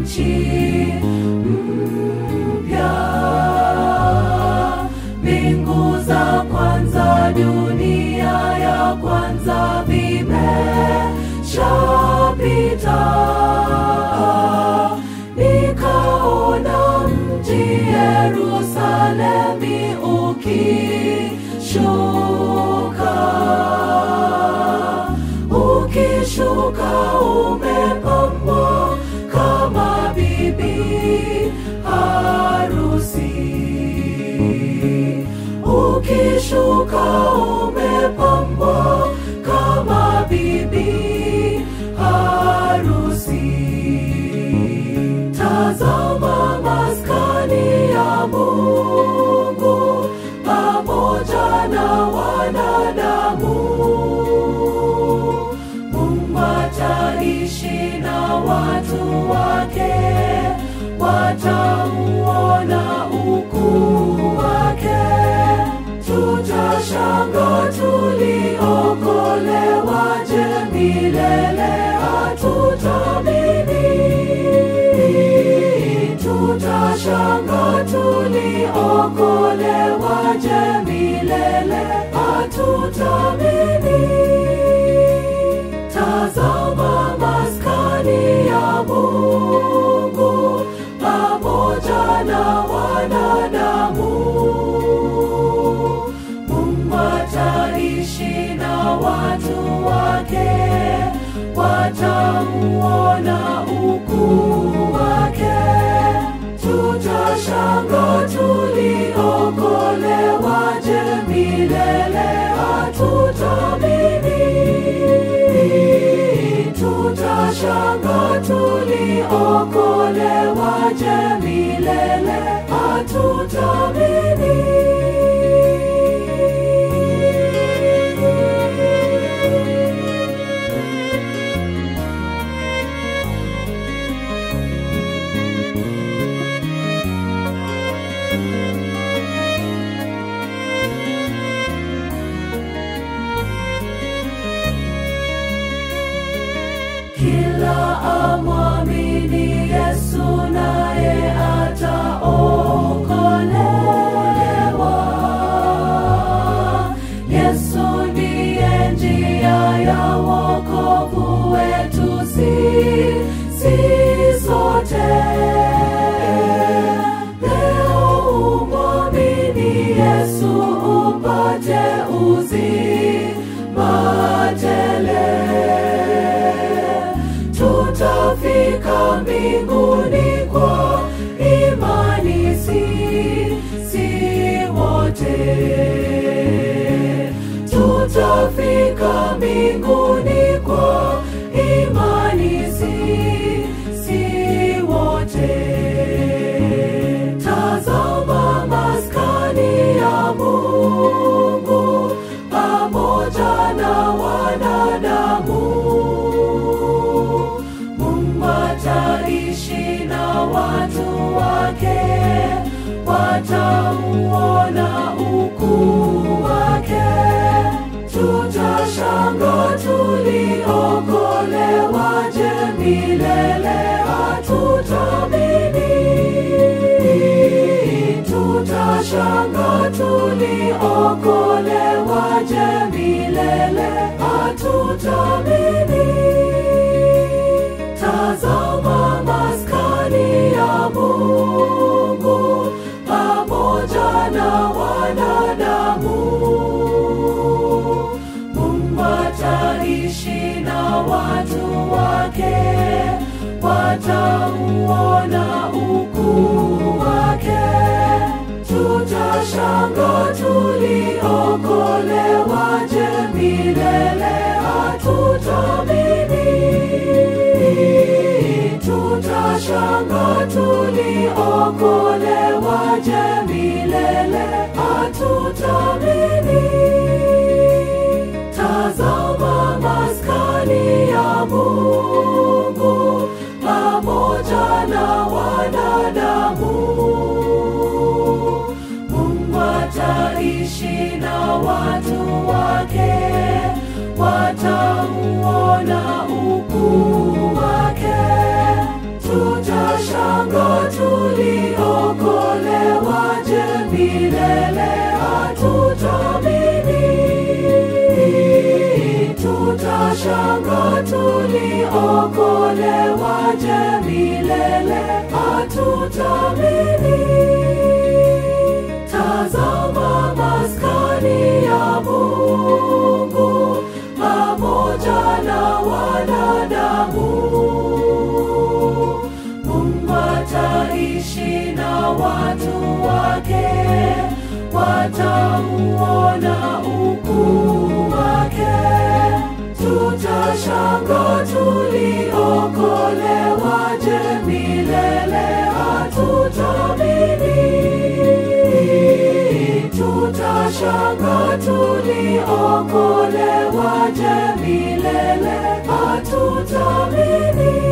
nchi mpya. Mbingu za kwanza, dunia ya kwanza vimeshapita. Nikaona mji Yerusalemi ukishuka, ukishuka umepambwa kama bibi harusi, ukishuka umepambwa kama bibi harusi. Tazama maskani ya Mungu pamoja na wanadamu. Mungu ataishi na watu wake, watauona ukuu wake. Tutashanga tuliokolewaje milele, hatutamini. Tutashanga tuliokolewaje milele, hatutamini. Tazama maskani ya Mungu pamoja na wanadamu. Mungu ataishi na watu wake, watauona ukuu wake. Tutashanga tuliokolewaje milele, hatutamini. Tutashanga tuliokolewaje milele, hatutamini. Kila amwamini Yesu naye ataokolewa. Yesu ndiye njia ya wokovu wetu sisi sote. Leo umwamini Yesu upate uzima tele tutafika mbinguni kwa imani sisi wote. Tutafika mbinguni kwa imani sisi wote. Tazama maskani ya Mungu pamoja na wanadamu. Mungu ataishi na watu wake, watauona ukuu wake. Tutashanga tuliokolewaje milele, hatutamini. Tutashanga tuliokolewaje milele, hatutamini. Tazama maskani ya Mungu pamoja na wanadamu. Mungu ataishi na watu wake, watauona ukuu wake. Tutashanga tuliokolewaje milele, hatutamini. Tutashanga tuliokolewaje milele, hatutamini. Tazama maskani ya Mungu pamoja na wanadamu. Mungu ataishi na watu wake, watauona ukuu wake. Tuta tutaokolewaje milele hatutamini tazama maskani ya mungu pamoja na wanadamu mungu ataishi na watu wake watauona ukuu wake tutashanga tuliokolewaje milele hatutamini tutashanga tuliokolewaje milele hatutamini